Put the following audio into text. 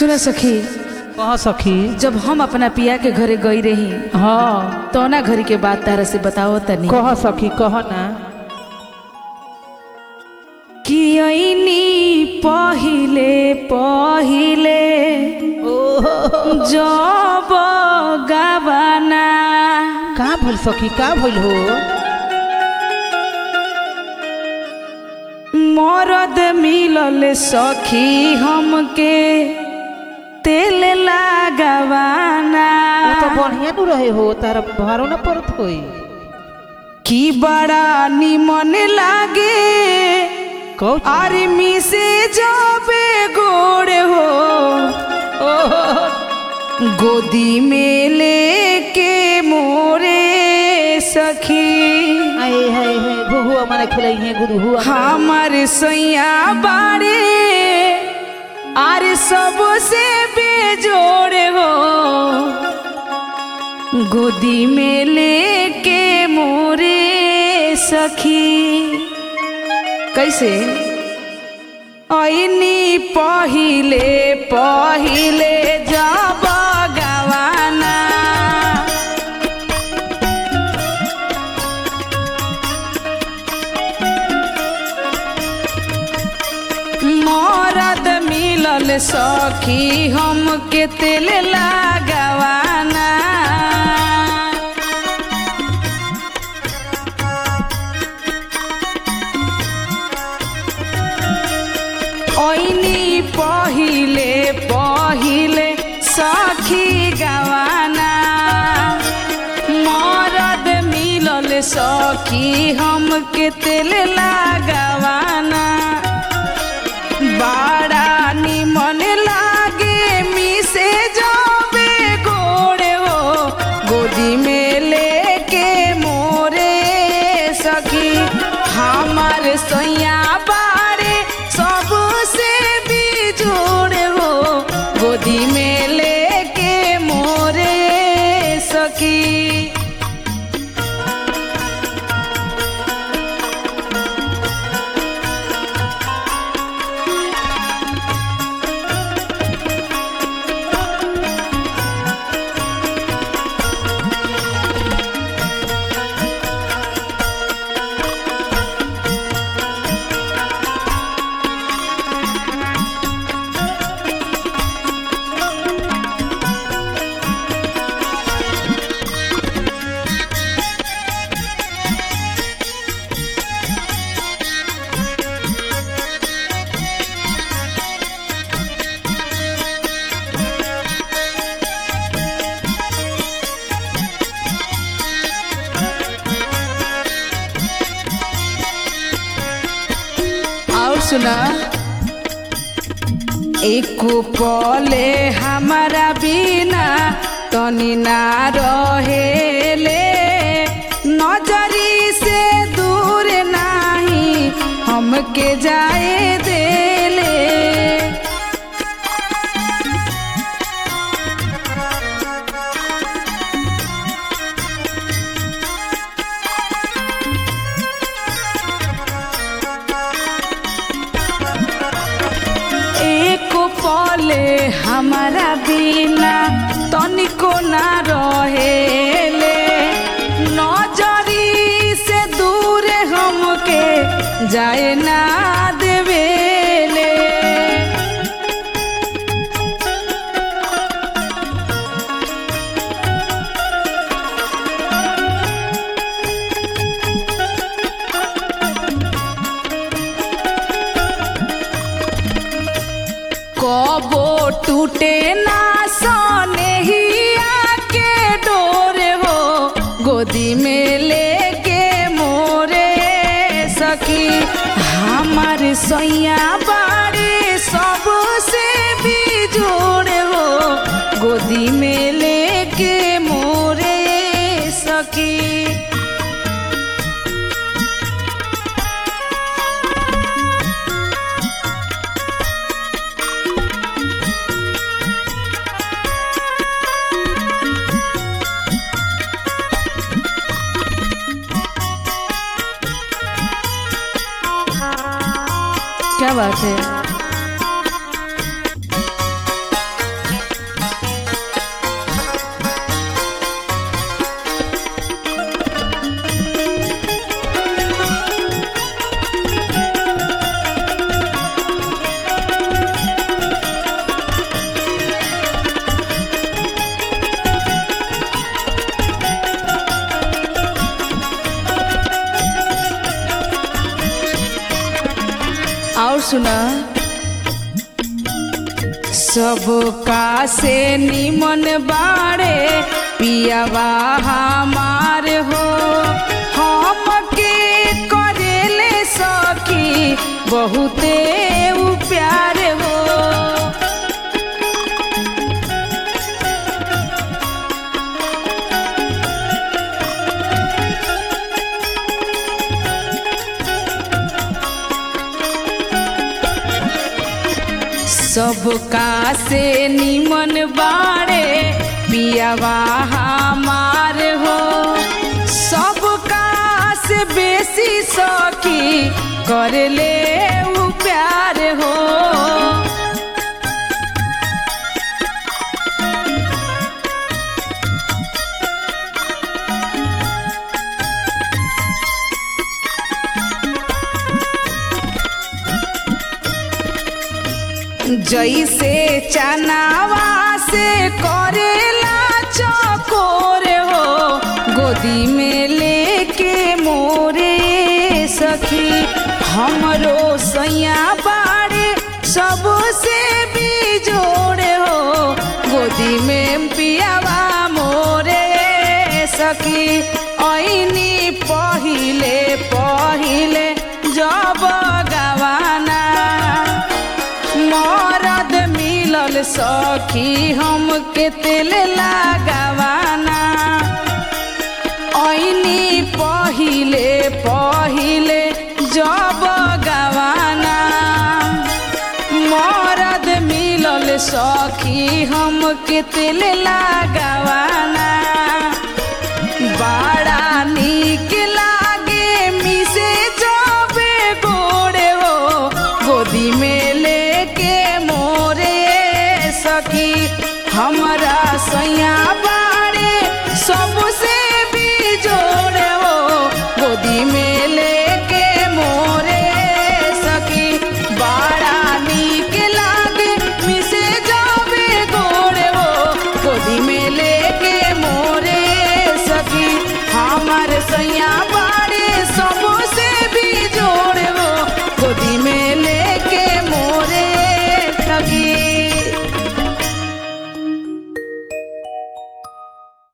सुन सखी कह सखी जब हम अपना पिया के घरे गई रही हाँ तो ना घरी के बात तारा से बताओ तनी कह सखी कह ना कि ऐनी पहिले पहिले जब गवाना का भइल सखी का भइल हो मरद मिलल सखी हमके तेल लगावाना वो तो बढ़िया नु रहे हो तारा भारो ना पड़त होई की बड़ा निमन लागे कहो आर्मी से जाबे गोड़े हो गोदी में लेके मोरे सखी आए हाय हाय गुहुआ माने खिलाई है गुरुहुआ हमार सैया बाड़े आरे सबसे बेजोड़े हो गोदी में लेके मोरे सखी कैसे ऐनी पहिले पहिले जब गवाना मरद मिलल सखी हमके तेल लगावाना ऐनी पहिले पहिले सखी गवाना मरद मिलल सखी हमके तेल लगावाना बड़ा निमन लागे मिसे जाबे गोड़े हो गोदी में लेके मोरे सखी हमार सैया बारे सबसे बिजोड़े हो गोदी में लेके मोरे सखी और सुना एक पले हमारा बिना तनी ना रहेले नजरी से दूर नाही हमके जाए देले एक पले हमारा बिना तनिको ना रहेले नजरी से दूर हमके जाए ना देवेले कबो टूटे ना सोने ही आके डोरे हो गोदी में लेके मोरे सखी हमार सैया बाड़े सबसे भी जोड़े हो गोदी में लेके मोरे सखी क्या बात है और सुना सबका से निमन बाड़े पियावा हमार हो हमके करेले सखी बहुते उ प्यार हो सबका से निमन बाड़े पियावा हमार हो सबका से बेसी सखी कर ले उ प्यार हो जैसे चनावा से करेला चकोर हो गोदी में लेके मोरे सखी हमरो सैया बाड़े सबसे भी जोड़े हो गोदी में पियावा मोरे सखी ऐनी पहिले पहिले जब गवाना मरद मिलल सखी हमके तेल लगावाना ऐनी पहिले पहिले जब गवाना मरद मिलल सखी हमके तेल लगावाना बड़ा निक लागे मिसे जबे गोड़े हो गोदी में लेके मोरे सखी हमरा सैया बा